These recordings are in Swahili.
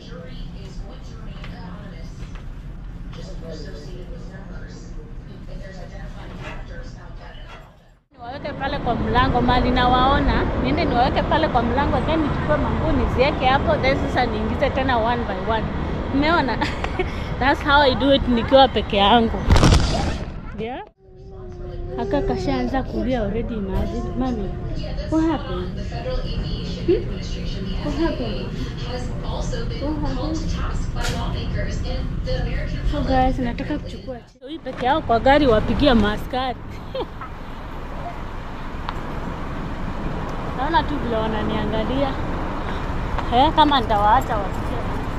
Niwaweke pale kwa mlango mali nawaona, niende niwaweke pale kwa mlango, then nichukue manguo niziweke hapo, then sasa niingize tena one by one. Umeona? That's how I do it nikiwa peke yangu. Yeah? Aka kashaanza kulia already imagine. Mami, what happened? Hmm? What happened? What happened? So guys, nataka kuchukua hii peke yao kwa gari wapigia maaskari. Naona tu vile wananiangalia. Eh, kama nitawaacha wasikie.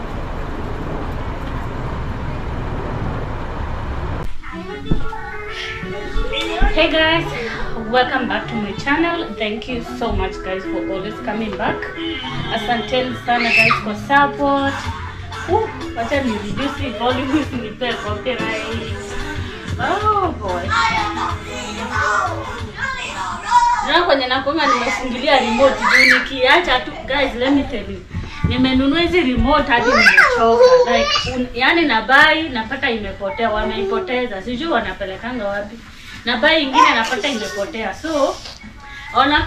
Hey guys, welcome back to my channel. Thank you so much guys for always coming back. Asanteni sana guys for support. Woo, Wacha ni reduce hii volume nipe copyright. Oh boy. Na kwenye nakonga nimefungilia remote juu nikiacha tu guys let me tell you. Nimenunua hizi remote hadi nimechoka. Like un, yani na buy napata imepotea, wameipoteza. Sijui wanapelekanga wapi. Na buy ingine napata imepotea. So ona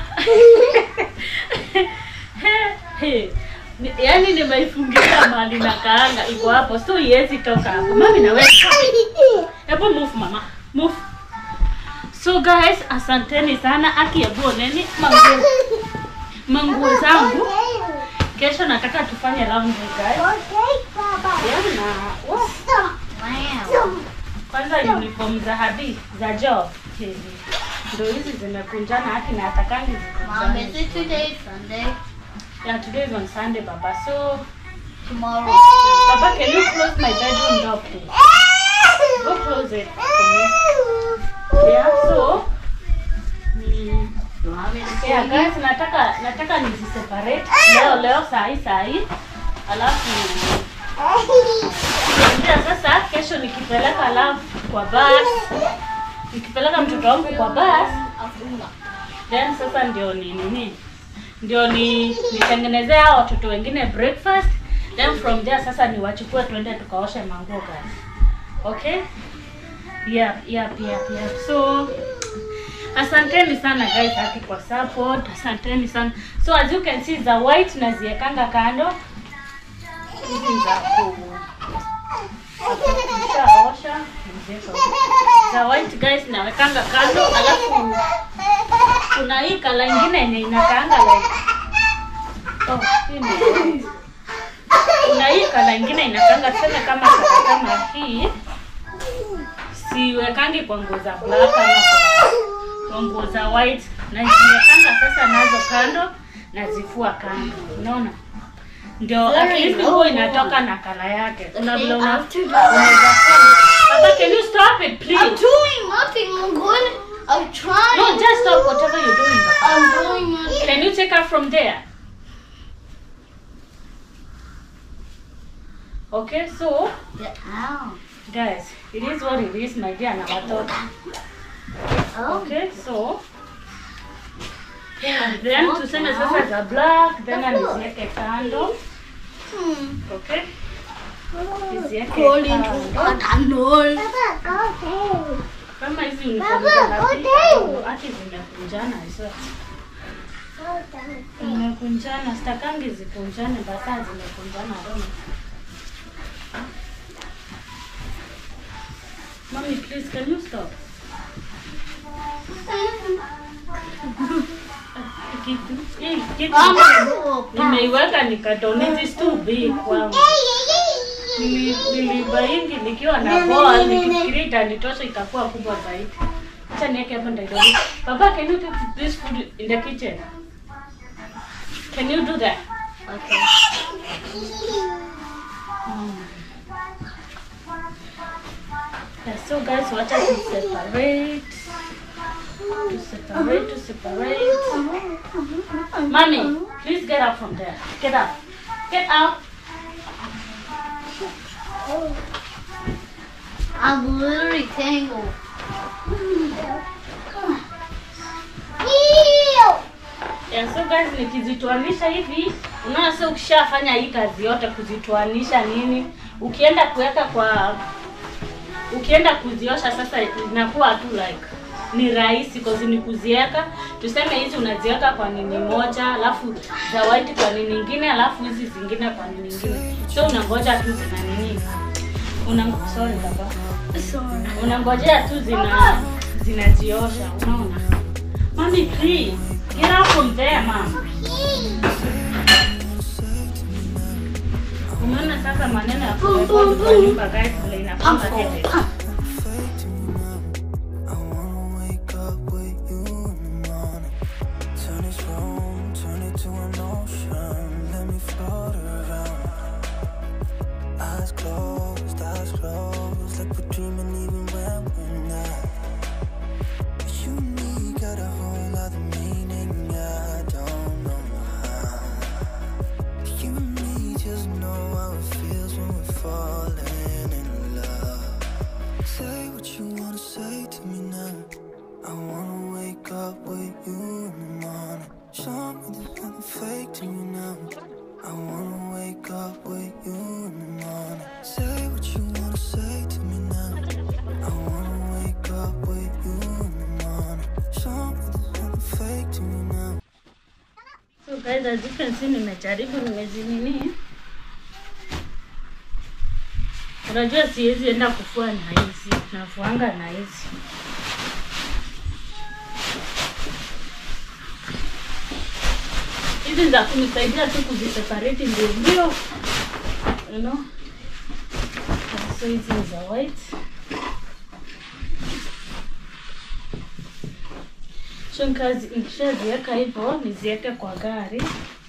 Hey, ni- yaani nimeifungilia mahali na kaanga iko hapo so iwezi toka hapo. Mami na wewe. Hebu move mama. Move. So guys, asanteni sana. Aki hebu oneni manguo manguo zangu. Kesho nataka tufanye laundry guys. Yeah, na wow. Kwanza uniform za hadi za job hizi ndo hizi zimekunjana haki na atakangi Mom, is zikunjana. it today Sunday? Yeah, today is on Sunday, Baba. So, Tomorrow. Baba, can you close my bedroom door, please? Go close it for me. Yeah, so mm, You want me to yeah, say guys, nataka nataka niziseparate leo leo saa hii saa hii alafu ndio sasa kesho nikipeleka love kwa bus nikipeleka mtoto wangu kwa bus then sasa ndio ni nini ndio ni nitengenezee hao watoto wengine breakfast then from there sasa niwachukue tuende tukaoshe manguo guys okay yep yep yep yep so asanteni sana guys haki kwa support asanteni sana so as you can see za white naziekanga kando hizi za ku nishaosha naziweka huko. za white guys nawekanga kando alafu kuna hii kala ingine yenye inakaanga like oh, hii ni kuna hii kala ingine inakaanga tuseme kama kala kama hii siwekangi kwa nguo za black ama kwa- kwa nguo za white naziwekanga sasa nazo kando nazifua kando unaona ndio at Very least low. nguo inatoka na kala yake una vile una- after the- unaweza fanya. Papa, can you stop it please I'm doing nothing. I'm going. I'm trying. no just stop whatever you're doing Papa. I'm doing nothing. can you take her from there okay so Get out. guys it is what it is my dear na watoto Oh. okay so yeah, then tuseme sasa za black then niziweke kando Hmm. okay niziweke Crawl kando. into a tunnel. kama hizi uniform za hapi hati zimekunjana hizo zimekunjana sitakangi zikunjane basa zimekunjana rono Mommy, please, can you stop? Kitu, hii kitu nimeiweka nikatoni this too big kwangu. Nili- Nilibaingi nikiwa na boa nikifikiria itanitosha ikakuwa kubwa zaidi. Acha niweke hapo ndio. Baba, can you take this food in the kitchen? Can you do that? Okay. Mm. Yeah, so guys, wacha to separate. To separate, to separate. Mommy, please get up from there. Get up. Get out. I'm literally tangled. Yeah, so guys, nikizitoanisha hivi Unaona, sasa ukishafanya hii kazi yote kuzitoanisha nini, ukienda kuweka kwa ukienda kuziosha sasa inakuwa tu like ni rahisi cause ni kuziweka tuseme hizi unaziweka kwa nini moja alafu za white kwa nini nyingine alafu hizi zingine kwa nini nyingine so unangoja tu zina nini una sorry baba Sorry. unangojea tu zina zinajiosha unaona mami please get up from there mom umeona sasa maneno ya kuweka kwa nyumba guys vile Come inafunga for headache. come. I wanna wake up with you in the morning. Turn this room, turn it to an ocean. Let me float around. Eyes closed, eyes closed, like we're dreaming even when we're not. You and me got a whole other meaning. I don't know how. You and me just know how it feels when we're falling in love. Say what you wanna say to me now. I wanna wake up with you in the morning. Show me there's nothing fake to you now. I wanna wake up with you in the morning. Say what you wanna say to me now. I wanna wake up with you in the morning. Show me there's nothing fake to me now. So guys, as you can see nimejaribu nimezinini. Unajua siwezi enda kufua na hizi, nafuanga na hizi. Hizi za kunisaidia tu kuziseparate ndio ndio. You know? So hizi ni za white. So nikazi- nikishaziweka hivyo niziweke kwa gari.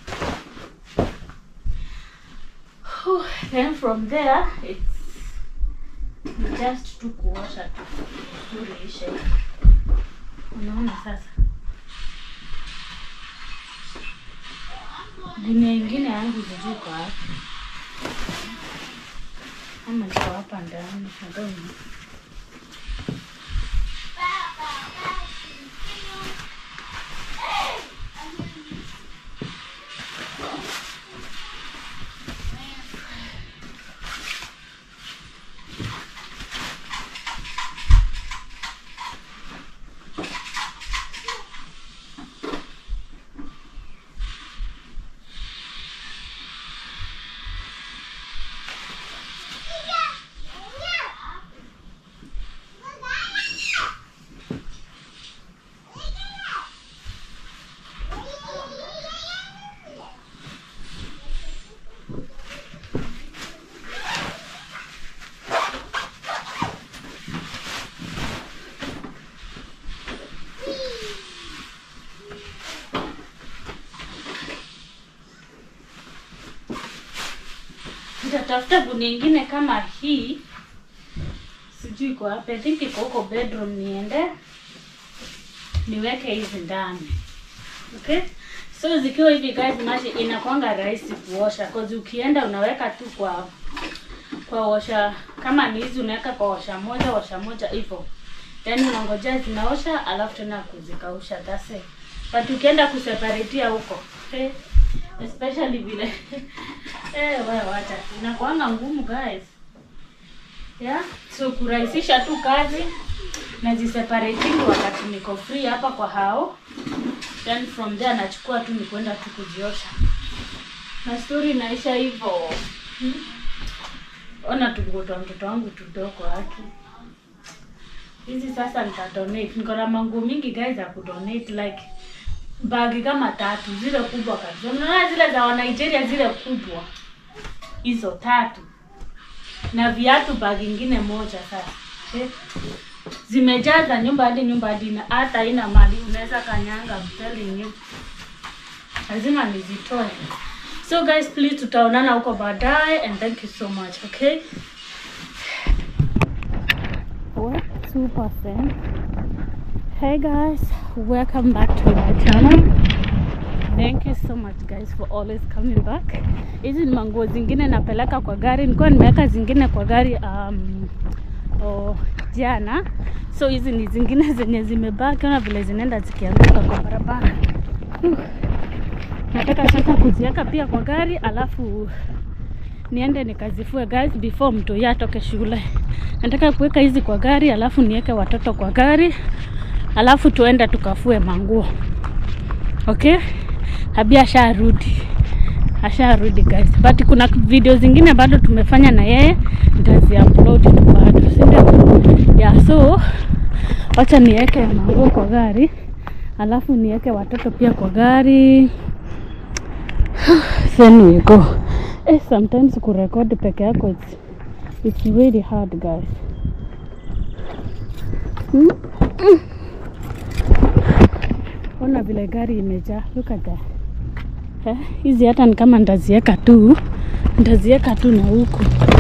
Whew, Then from there it's ni just tu kuosha tu vizuri ishe. Unaona sasa, gunia ingine yangu sijui kwa wapi, ama iko hapa ndani, I don't know. Nitatafuta gunia ingine kama hii, sijui iko wapi. I think iko huko bedroom, niende niweke hizi ndani. Okay, so zikiwa hivi guys, maji inakwanga rahisi kuosha cause ukienda unaweka tu kwa kwa osha, kama ni hizi unaweka kwa osha moja osha moja hivyo, then unangojea zinaosha, alafu tena kuzikausha. That's it. But ukienda kuseparatia huko okay? especially vile eh, wewe wacha tu. inakuanga ngumu guys yeah? so kurahisisha tu kazi naziseparating wakati niko free hapa kwa hao then from there nachukua tu ni kwenda tu kujiosha na story inaisha hivyo hmm? ona tunguto mtoto wangu tudoko haki hizi sasa nitadonate niko na manguo mingi guys ya kudonate like bagi kama tatu zile kubwa kabisa unaona zile za wa Nigeria zile kubwa hizo tatu na viatu bagi ingine moja sasa okay? zimejaza nyumba hadi nyumba hadi na hata haina mali unaweza kanyanga I'm telling you lazima nizitoe so guys please tutaonana huko baadaye and thank you so much okay what 2% hey guys welcome back to my channel thank you so much guys for always coming back hizi ni manguo zingine napeleka kwa gari nilikuwa nimeweka zingine kwa gari um, oh, jana so hizi ni zingine zenye zimebaki ona vile zinaenda zikianguka kwa barabara Huh. nataka sasa kuziweka pia kwa gari alafu niende nikazifue guys before mtu atoke shule. Nataka kuweka hizi kwa gari alafu niweke watoto kwa gari alafu tuende tukafue manguo. Okay? Habi asharudi. Asharudi guys. But kuna video zingine bado tumefanya na yeye nitazi upload tu bado. Si ndio? Yeah, so wacha niweke manguo kwa gari alafu niweke watoto pia kwa gari then we go. Eh, sometimes kurekodi peke yako it's, it's really hard guys. Mm? Mm. Ona vile gari imejaa. Look at that. Eh, hizi hata ni kama nitaziweka tu nitaziweka tu na huku.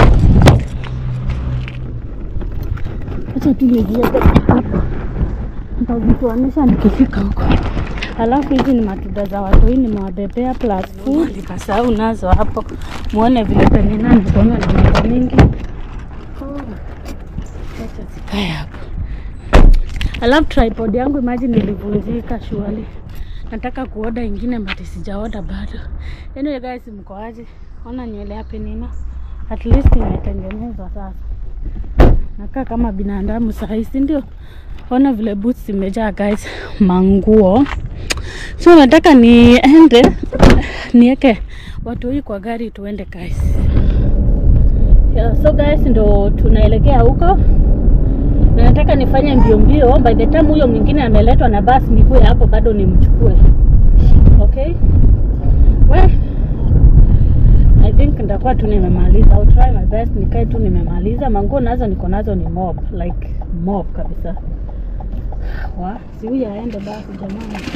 Acha tu niziweke hapa. Nitazitoanisha nikifika huko. Alafu hizi ni matunda za watu, hii nimewabebea plus food. Nikasahau nazo hapo, muone vile penye nani kuona na mambo mingi. Oh, Acha zikae hapo. Alafu tripod yangu imagine ilivunjika shuali. Nataka kuoda ingine but sijaoda bado. Anyway guys, mko aje? Ona nywele ya Penina. At least imetengenezwa sasa. Nakaa kama binadamu sahi, si ndio? Ona vile boots zimejaa guys, manguo. So nataka niende niweke watu hii kwa gari tuende guys. Yeah, so guys ndo tunaelekea huko na nataka nifanye mbio mbio. By the time huyo mwingine ameletwa na basi, nikuwe hapo bado nimchukue. Okay, well, I think nitakuwa tu nimemaliza. I'll try my best nikae tu nimemaliza. Manguo nazo niko nazo ni mob, like mob kabisa. Wa, si huyu aende basi jamani.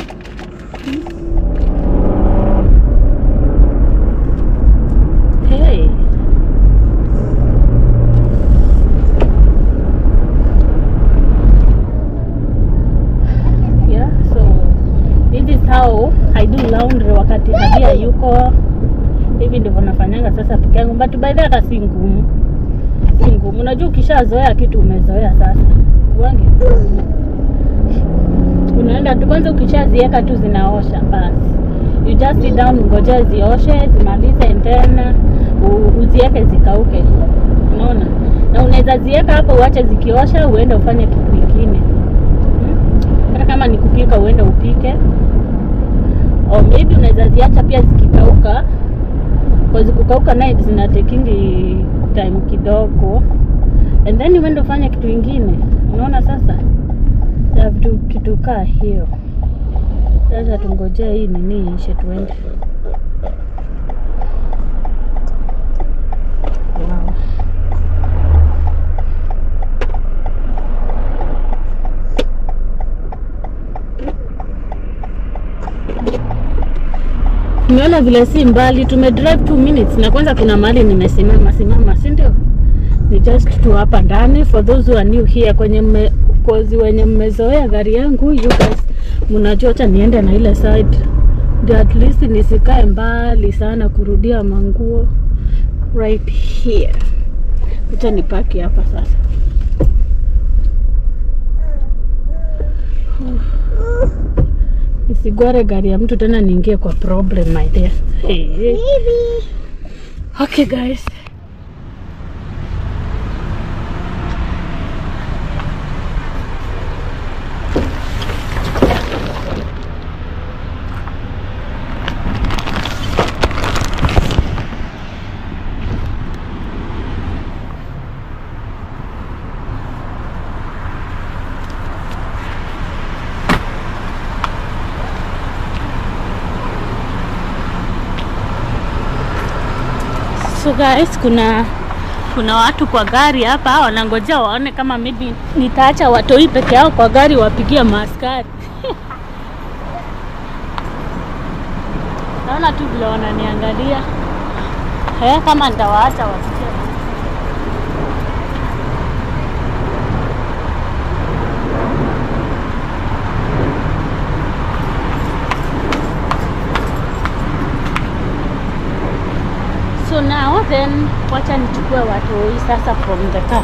Hey. Yeah, so this is how I do laundry wakati Habia yuko hivi ndivyo nafanyanga sasa peke yangu, but by the way hata si ngumu, si ngumu. Unajua ukishazoea kitu umezoea sasa, wange unaenda tu kwanza, ukishaziweka tu zinaosha basi, you just sit down, ngojea zioshe zimalize, and then u- uziweke zikauke, unaona. Na unaweza ziweka hapo uache zikiosha, uende ufanye kitu kingine hmm? Hata kama ni kupika, uende upike, or maybe unaweza ziacha pia zikikauka, cause kukauka naye zinatekingi time kidogo, and then uende ufanye kitu ingine, unaona sasa ya vitu kitu kaa hiyo. Sasa tungojea hii nini ishe tuende. Wow. Umeona vile si mbali, tume drive 2 minutes na kwanza kuna mahali nimesimama simama, si ndio? Ni just tu hapa ndani for those who are new here kwenye mme, kozi wenye mmezoea gari yangu you guys mnajua, acha niende na ile side ndio at least nisikae mbali sana kurudia manguo right here. Acha nipaki hapa sasa. Nisigware gari ya mtu tena niingie kwa problem my dear. Hey. Okay guys. So guys, kuna kuna watu kwa gari hapa wanangojea waone kama maybe nitaacha watoi peke yao kwa gari wapigie maaskari. Naona tu vile wananiangalia. Eh, kama nitawaacha wasikie. So now then wacha nichukue watoi sasa from the car.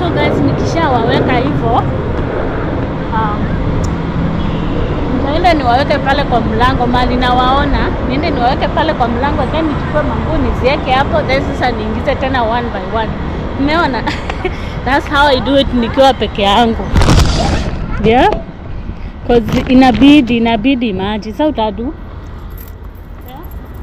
so guys nikishawaweka hivyo um, nitaenda niwaweke pale kwa mlango mali nawaona niende niwaweke pale kwa mlango then nichukue manguo niziweke hapo then sasa niingize tena one by one umeona that's how I do it nikiwa peke yangu yeah cause inabidi inabidi maji sa utadu yeah?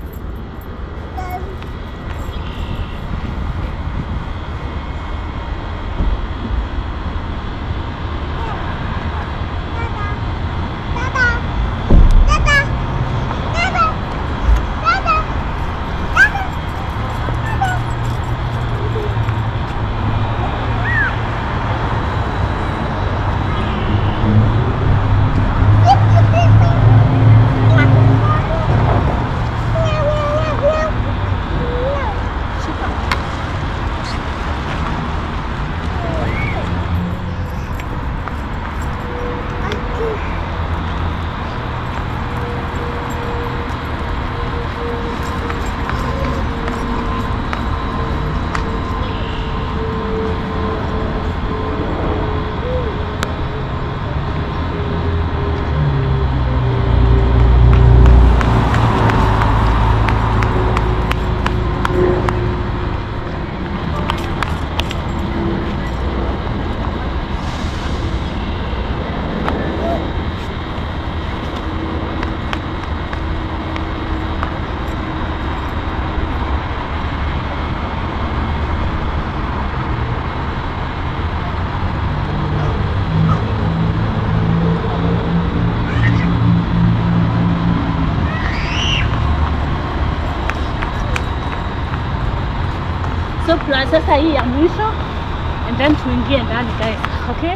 so plus sasa hii ya mwisho and then tuingie ndani guys okay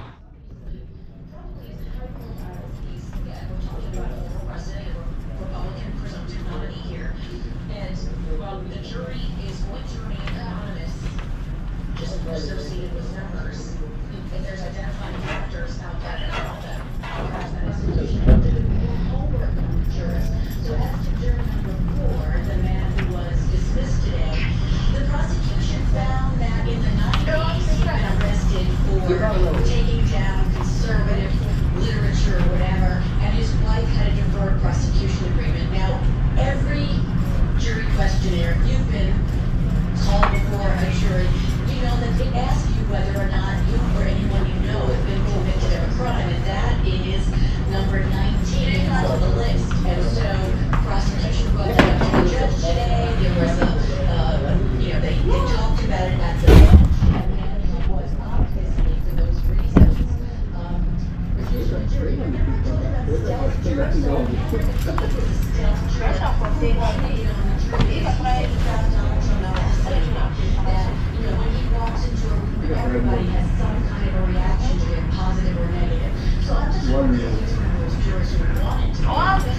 taking down conservative literature or whatever, and his wife had a deferred prosecution agreement. Now, every jury questionnaire, you've been called before a jury, you know that they ask you whether or not you or anyone you know has been convicted of a crime, and that is number 19 on the list. And so, prosecution brought that up to the judge today. There was a, uh, you know, they, they talked about it at the bench, and then he was obviously, for those reasons, um, refused to a jury. Remember, I told you about stealth jurors? So, stealth jurors. They cheated on the jury. It's right about Donald Trump out of the that, you know, when he walks into a room, everybody has some kind of a reaction to it, positive or negative. So I'm just wondering if he's one of those jurors who wanted to.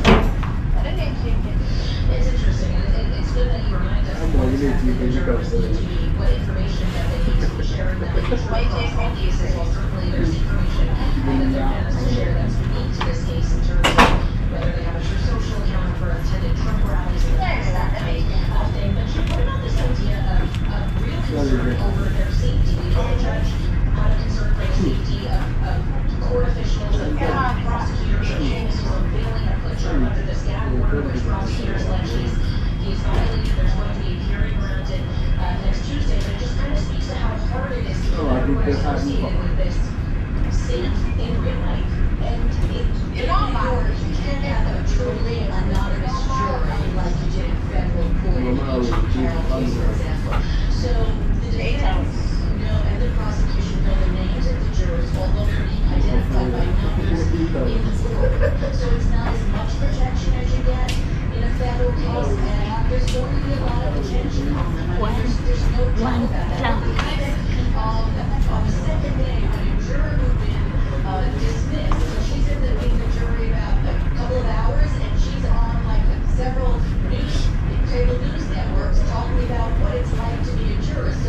It's interesting, and it, it's good that you remind us of what exactly the jurors need to be, what information that they need to be sharing, that they can try to all cases, well, certainly there's information that they're going to share that's unique to this case in terms of whether they have a true social account for attended Trump rallies or that kind of thing. But you what about this idea of, of real concern over their safety? Because the judge had a concern for the safety of, of court officials and prosecutors. And James was unveiling a picture under this gag order, which prosecutors allege he's, he's violated. There's going to be a hearing around it uh, next Tuesday. But it just kind of speaks to how hard it is to Oh, I get think everyone that's how you associated with this safe in real life. And it, in New York, you can't have a truly anonymous jury like you did in federal court in the H.R. Carroll case, for example. So the defense, you know, and the prosecution know the names of the jurors, although they're being identified by numbers in the court. So it's not as much protection as you get in a federal case, and there's going to be a lot of attention on them. I mean, there's, there's no doubt about that. Even, um, on the second day, when a juror who'd been uh, dismissed, so she's in the, in the jury about a couple of hours, and she's on like several news, cable news networks talking about what it's like to be a juror.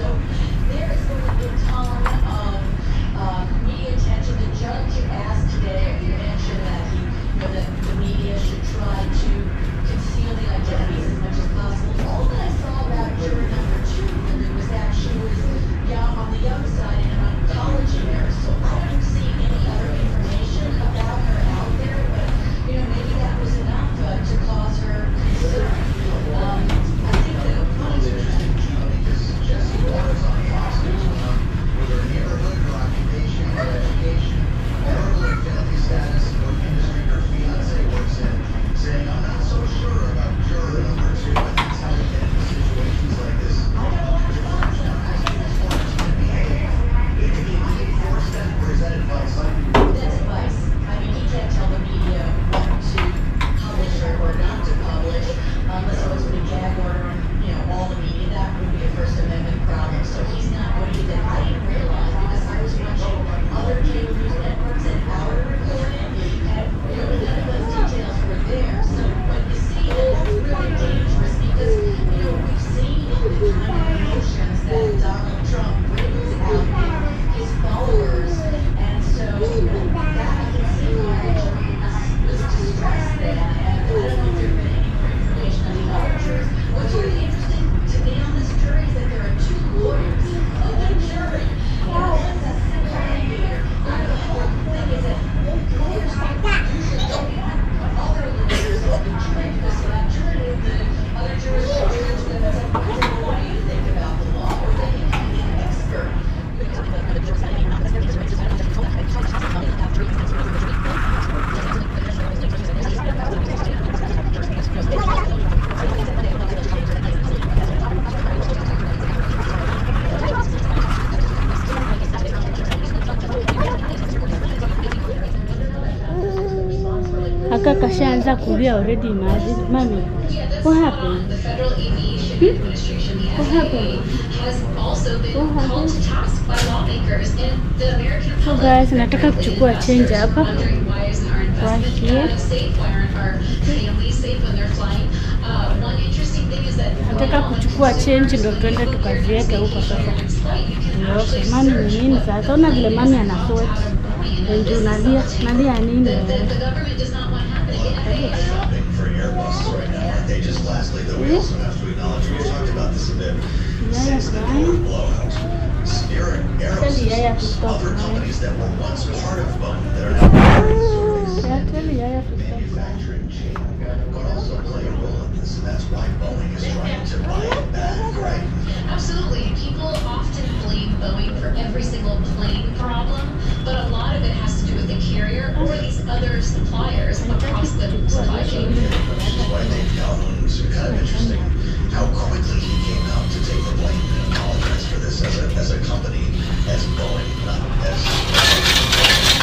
ashaanza kulia already. Imagine mami, what happened? The Federal Aviation Administration, the What happened? FAA, has also been What called to task by lawmakers and the American So public. guys, nataka kuchukua change hapa. Wondering why isn't our investment here. community safe? Why aren't our families safe when they're flying? Uh, one interesting thing is that Nataka kuchukua change ndo tuende tukaziweke huko sasa. Okay, mami ni nini sasa? Ona vile mami ana sweat. Ndio unalia, nalia nini? the, the government does not want happening. The FAA shopping for Airbus right now. Aren't they just lastly, though we also have to acknowledge, we talked about this a bit, Yaya since the crying. Boeing blowout. Spirit, Tell Yaya to Aerosys, stop other crying. companies that were once part of Boeing that are now serving Yeah, tell Yaya to stop. manufacturing chain could also play a role in this, and that's why Boeing is trying to buy it back, right? Absolutely. People often blame Boeing for every single plane problem, but a lot of it has to do with the carrier or these other suppliers across the supply chain. Which is why Dave Calhoun was kind of interesting how quickly he came out to take the blame and apologize for this as a, as a company, as Boeing, not as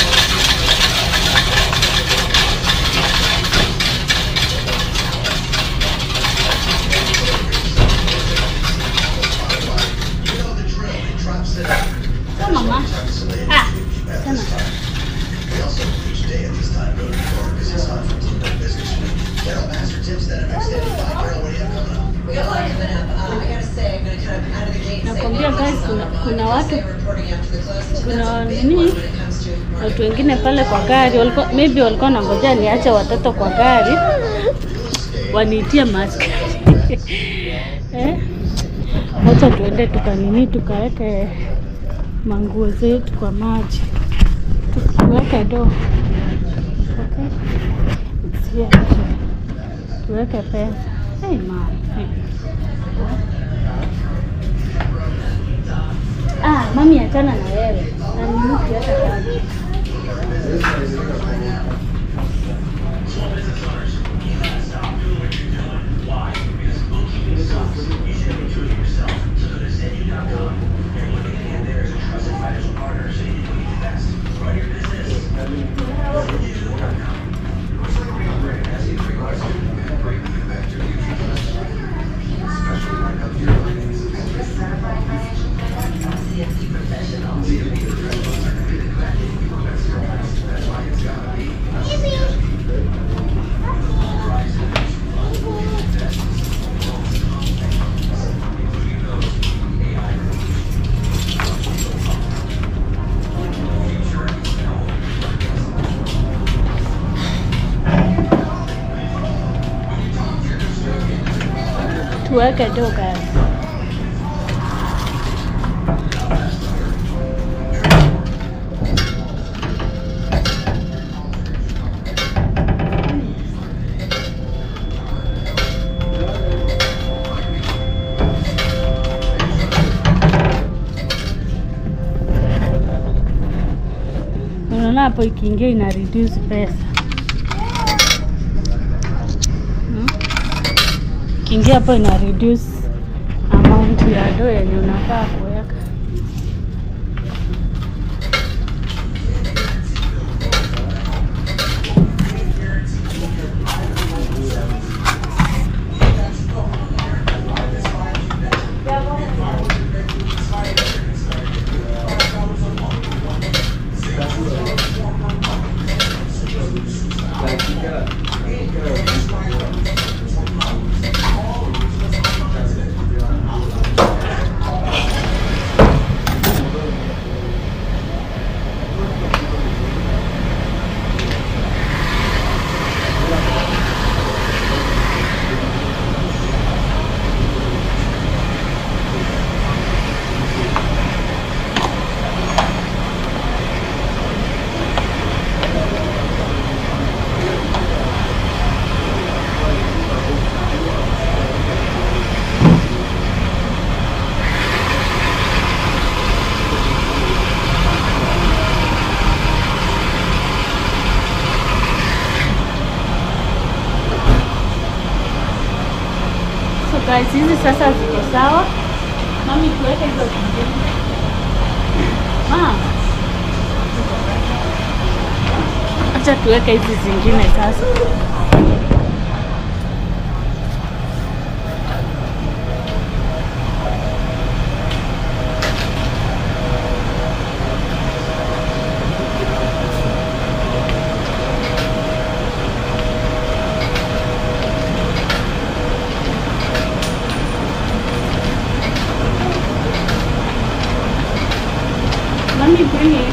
You know the drill. He drops it out. So mama. Encapsulated Ah, at come this time. We also each day at this time go to New York because it's time for Bloomberg Business Week. Daryl Master Tips that MX85. Daryl, what do you have coming up? We got a lot coming up. Uh, I gotta say, I'm gonna kind of out of the gate say Nakwambia guys, kuna, kuna watu reporting after the close. kuna nini watu wengine pale kwa gari walikuwa maybe walikuwa nangojea niache watoto kwa gari waniitie mask eh? Wacha tuende tukanini tukaweke manguo zetu kwa maji tuweke do okay? It's here. tuweke pesa hey, man. Hey. Ah, mami achana na wewe. Na ni mtu hata kama. Tuweke do guys. Unaona hapo ikiingia ina reduce pesa. Hmm? Ikiingia hapo ina reduce amount ya do yenye unafaa kuweka. So guys, hizi sasa ziko sawa. Mami, tuweke hizo zingine. Mama, acha tuweke hizi zingine sasa. Mommy, bring it.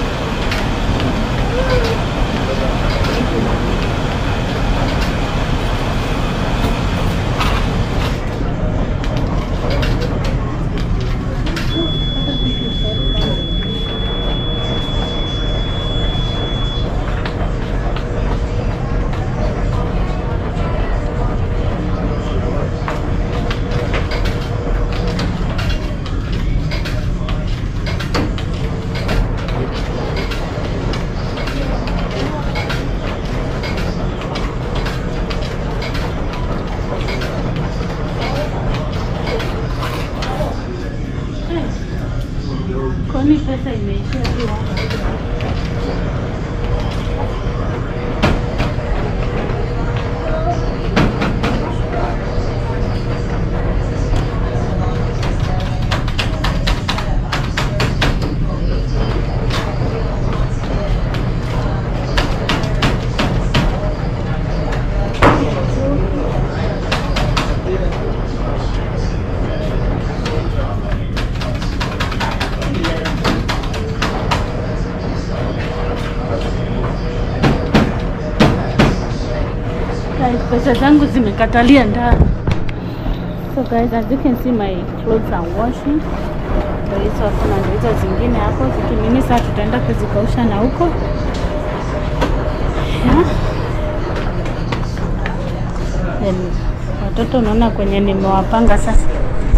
Kwani pesa imeishia tu hapo? Guys, pesa zangu zimekatalia ndani. So guys, as you can see my clothes are washing. Ndio hizo hakuna ndio hizo zingine hapo zikimini, sasa tutaenda kuzikausha na huko yeah. Then, watoto unaona kwenye nimewapanga sasa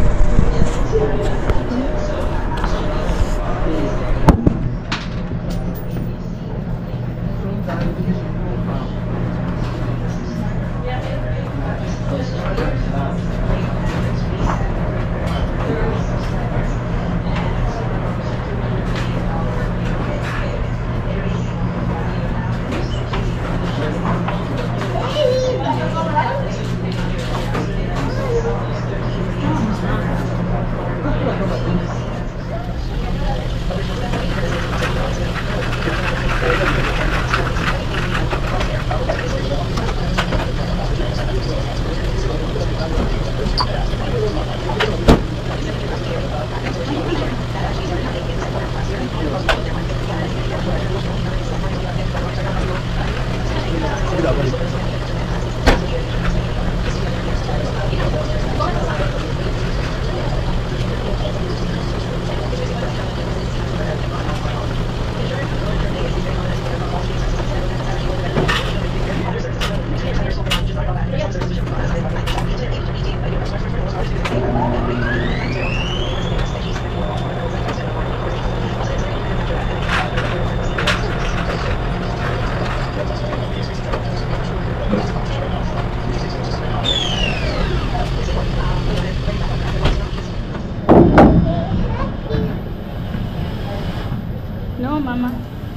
No, mama.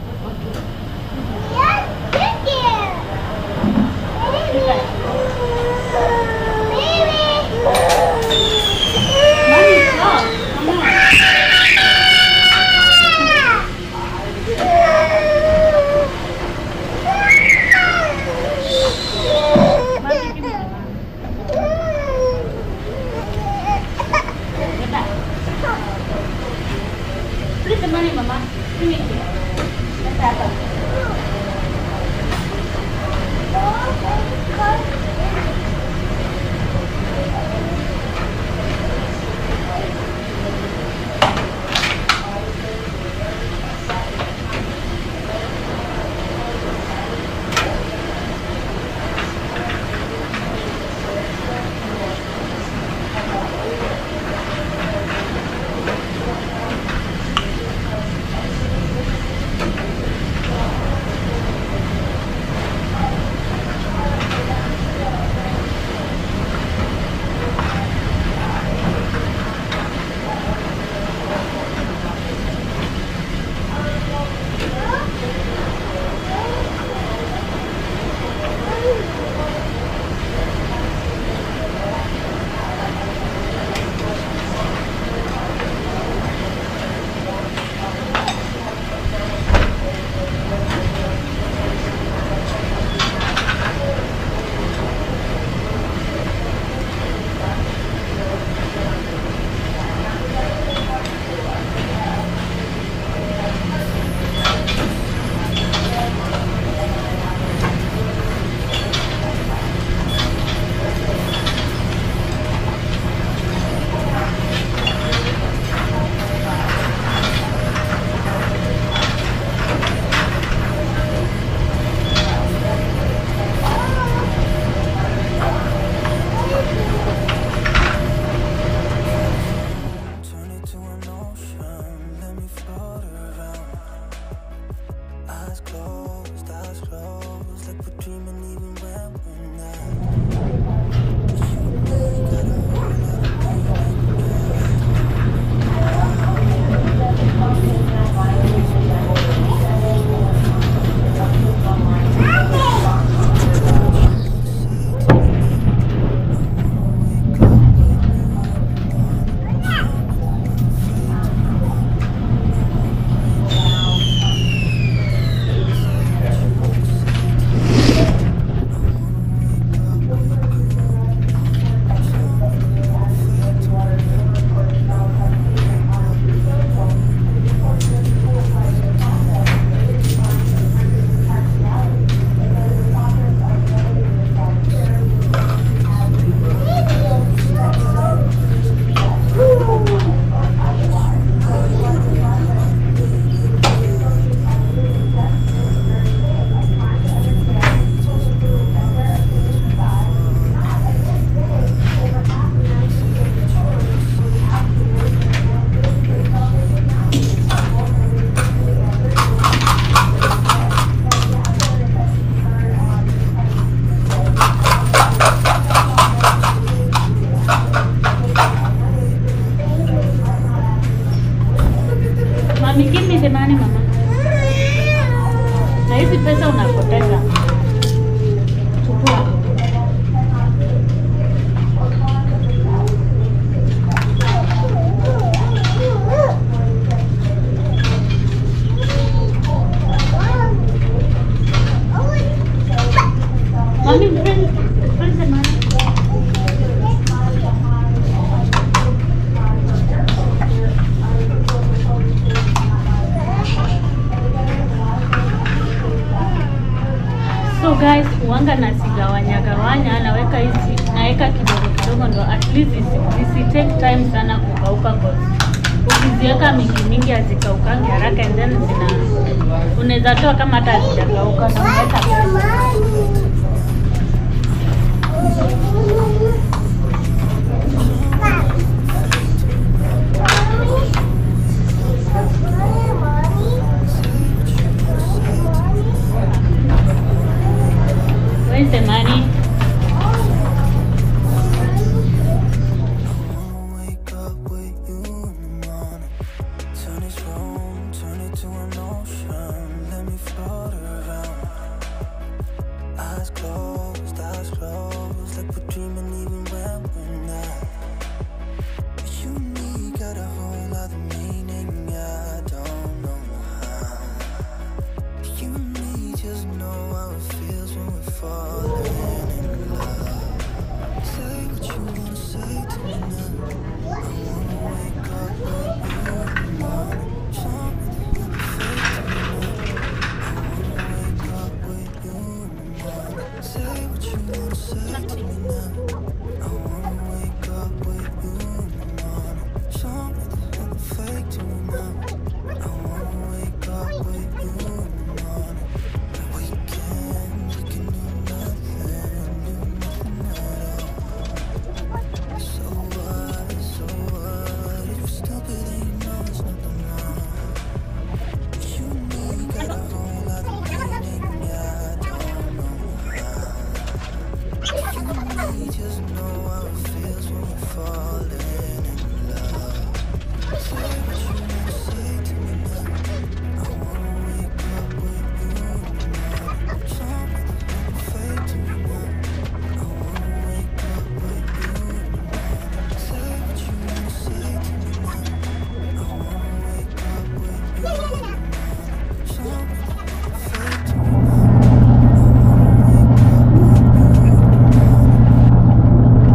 Mommy, stop. Come on. Mommy, give me the money. Get back. Please the money, mama. Give me here. Let's have a- nani mama? Na hizi pesa unapoteza. Chukua. Mami, bring, bring the money. So guys, uwanga nasigawanya gawanya, naweka hizi, naweka kidogo kidogo, ndo at least zisi, zisi take time sana kukauka, cause ukiziweka mingi mingi hazikaukangi haraka, and then zina unaweza toa kama hata hazijakauka na unaweka pesa. Where's the money? Wake up with you in the morning. Turn this room, turn it to an ocean. Let me float around. Eyes closed, eyes closed, like we're dreaming even when we're not. You and me got a whole other meaning. I don't know how. You and me just know how it feels when we're falling in love. Say what you wanna say to me now. I wanna wake up with you in the morning. Something that fake to me now. I wanna wake up with you in the morning. Say what you wanna say to me now. I wanna wake up with you in the morning. Something that fake to me now. I wanna wake up with you in the morning. We can, we can do nothing, do nothing at all. So what, so what? If you're stupid, then you know it's nothing wrong. You and me got a whole lot of meaning, yeah, I don't know how. You and me just know how it feels when we're falling in love. Say what you wanna say to me now. I wanna wake up with you in the morning. Something that fake to me now. I wanna wake up with you in the morning. Say what you wanna say to me now. I wanna wake up with you in the morning. Something that fake to me now. I wanna wake up with you in the morning.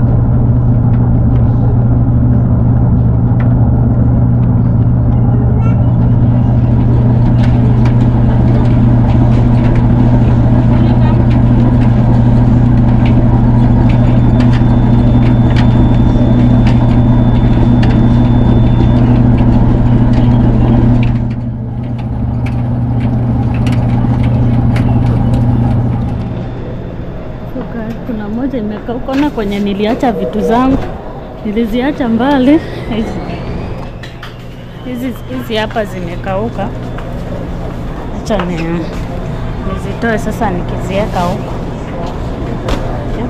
So guys, kuna moja imekauka na kwenye niliacha vitu zangu, niliziacha mbali. Hizi hizi hizi hapa zimekauka, acha ni nizitoe sasa nikiziweka huko. Yep.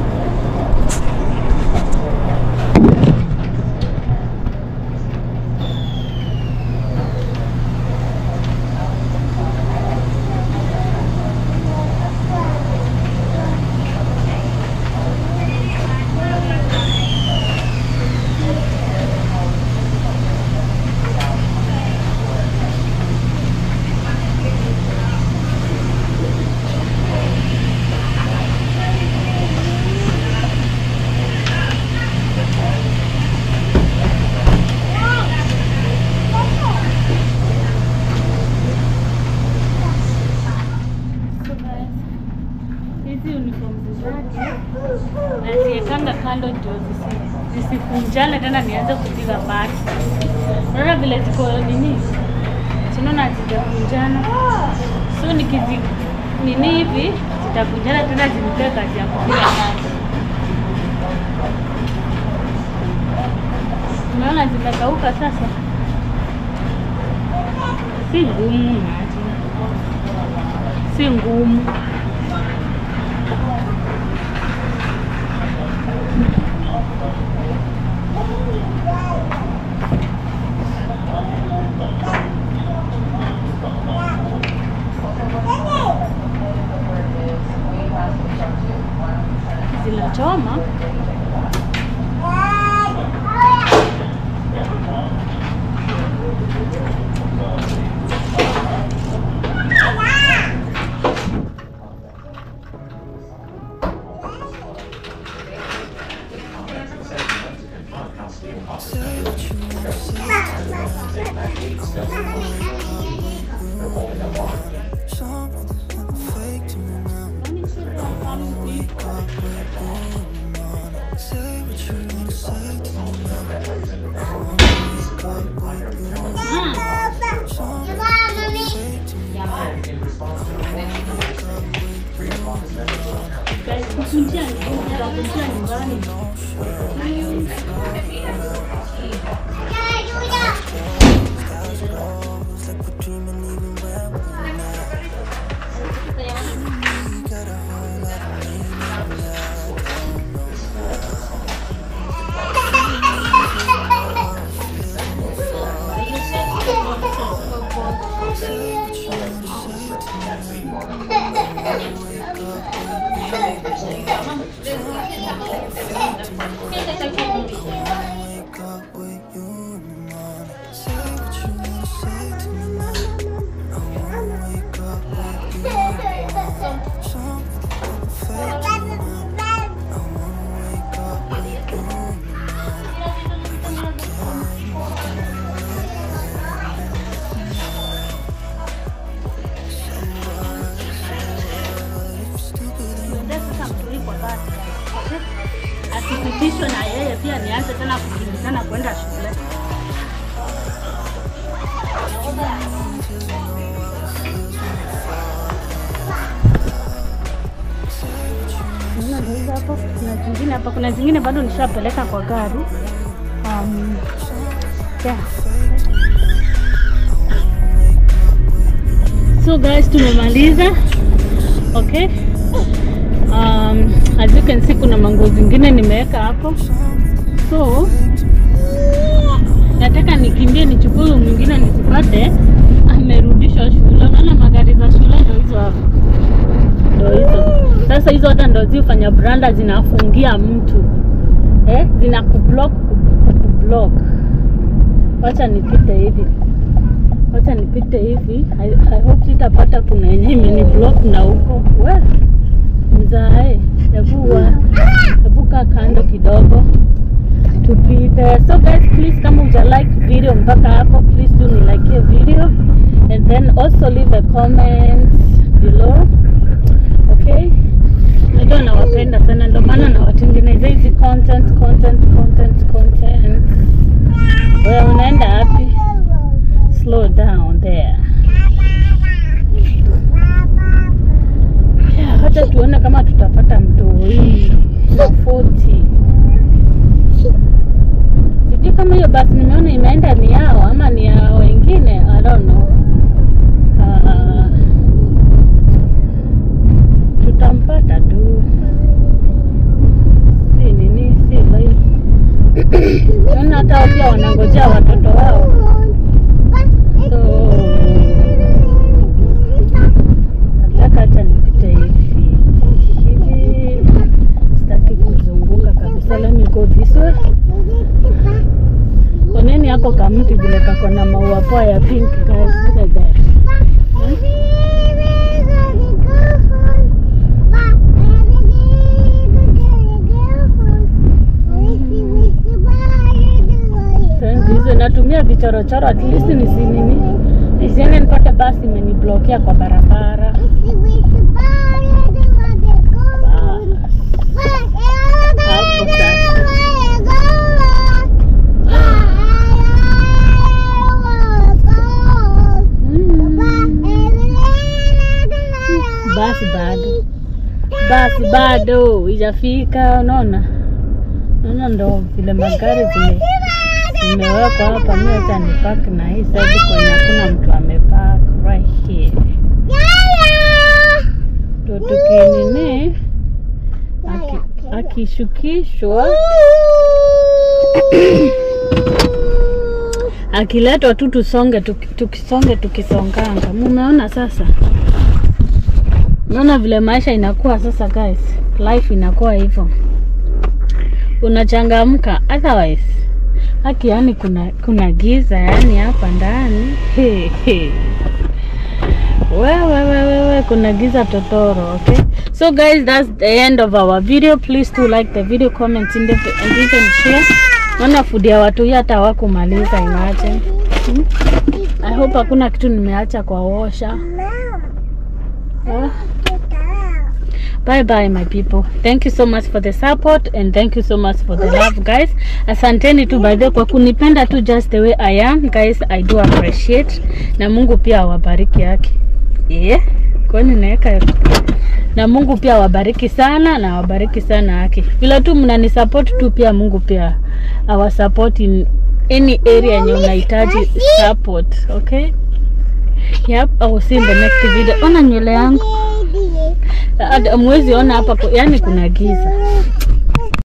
So guys, hizi uniform zake naziekanga kando ndio zisi- zisikunjane tena nianze kupiga pasi. Unaona vile ziko nini, sinaona hazijakunjana, so nikizi nini hivi zitakunjana tena zinipee kazi ya kupiga pasi. Unaona zimekauka sasa, si ngumu maji, si ngumu. Nitakujia nitakujia nyumbani. Wake up with you in the morning. Say what you wanna say to me now. I wanna wake up with you in the morning. Something perfect in my mind. I wanna wake up with you in the morning. We can Tuende sasa mtuli kwa basi. Okay? Asipitishwe na yeye pia nianze tena kukimbizana kwenda shule. Naona ndio hizo hapo. Kuna zingine hapa, kuna zingine bado nishapeleka kwa gari. Um, yeah. So guys, tumemaliza. Okay. Um, as you can see kuna manguo zingine nimeweka hapo. So nataka nikimbie nichukue huyu mwingine nisipate amerudishwa shule. Unaona magari za shule ndio hizo hapo. Ndio hizo. Sasa hizo hata ndio zifanya branda zinafungia mtu. Eh, zina kublock kublock. Wacha nipite hivi. Wacha nipite hivi. I, I hope sitapata kuna yenye imeni block na huko. We mzae, hebu wa- hebu kaa kando kidogo tupite. So guys, please kama uja like video mpaka hapo, please do ni like hiyo video and then also leave a comment below. Okay? Najua nawapenda sana, ndio maana nawatengenezea hizi content content content content. Wewe unaenda wapi? Slow down there. Yeah, hata tuone kama tutapata mtoi na 40. Sijui kama hiyo basi nimeona imeenda ni yao ama ni ya wengine, I don't know. Ah, tutampata tu, si nini, si lai. Naona hata wao pia wanangojea watoto wao, so nataka hata nipite hivi hivi, sitaki kuzunguka kabisa. Let me go this way. Oneni yako kamti vile kako na maua poa ya pink guys, look at that. Sasa hizo natumia vichorochoro at least nisinini nisiende nipate basi imeniblokia kwa barabara. Hapo sasa. Basi bado basi bado ijafika, unaona unaona, ndo vile magari zime zimewekwa hapa. Mimi acha nipark na hii side kwenye hakuna mtu amepark right here, ndo tukinini aki- akishukishwa akiletwa tu tusonge tuki- tukisonge tukisonganga. Mumeona sasa, naona vile maisha inakuwa sasa, guys, life inakuwa hivyo, unachangamka otherwise haki, yani kuna kuna giza yani hapa ndani He, he. wewe wewe wewe, kuna giza totoro. Okay, so guys, that's the end of our video. Please do like the video, comment in the and even share. Naona food ya watu hii hata hawakumaliza, imagine. Hmm? I hope hakuna kitu nimeacha kwa washa. Yeah. Bye bye my people. Thank you so much for the support and thank you so much for the love guys. Asanteni tu by the way kwa kunipenda tu just the way I am guys. I do appreciate. Na Mungu pia awabariki yake. Yeah. kwani naweka na Mungu pia awabariki sana na awabariki sana haki. Vile tu mnanisupport tu pia Mungu pia awasupport in any area yenye unahitaji support, okay? Yep, I will see in the next video. Ona nywele yangu. Hata Mwezi ona hapa, ku- yani kuna giza.